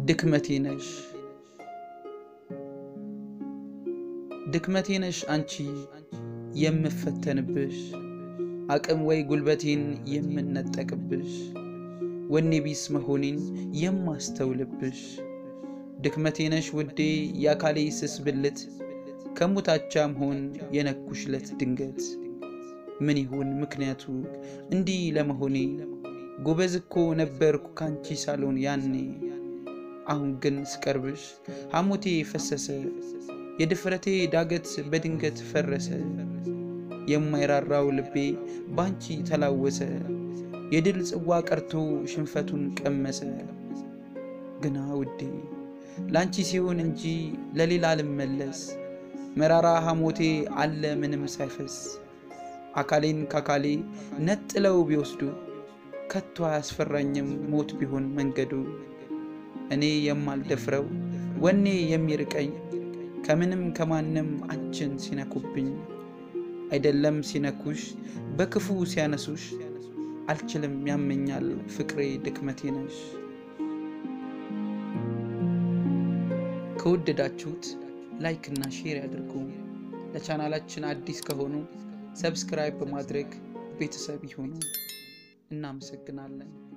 ድክመቴ ነሽ ድክመቴ ነሽ አንቺ የምፈተንብሽ አቅም ወይ ጉልበቴን የምነጠቅብሽ ወኔ ቢስ መሆኔን የማስተውልብሽ ድክመቴ ነሽ ውዴ የአካሌ ስስ ብልት ከሙታቻ መሆን የነኩሽለት ድንገት ምን ይሁን ምክንያቱ እንዲህ ለመሆኔ ጎበዝ እኮ ነበርኩ ካንቺ ሳሎን ያኔ አሁን ግን ስቀርብሽ ሐሞቴ ፈሰሰ የድፍረቴ ዳገት በድንገት ፈረሰ የማይራራው ልቤ ባንቺ ተላወሰ የድል ጽዋ ቀርቶ ሽንፈቱን ቀመሰ ግና ውዴ ላንቺ ሲሆን እንጂ ለሌላ ልመለስ መራራ ሐሞቴ አለ ምንም ሳይፈስ አካሌን ካካሌ ነጥለው ቢወስዱ ከቶ አያስፈራኝም ሞት ቢሆን መንገዱ እኔ የማልደፍረው ወኔ የሚርቀኝ ከምንም ከማንም አንቺን ሲነኩብኝ አይደለም ሲነኩሽ በክፉ ሲያነሱሽ አልችልም ያመኛል ፍቅሬ ድክመቴ ነሽ። ከወደዳችሁት ላይክ እና ሼር ያድርጉ። ለቻናላችን አዲስ ከሆኑ ሰብስክራይብ በማድረግ ቤተሰብ ይሁኑ። እናመሰግናለን።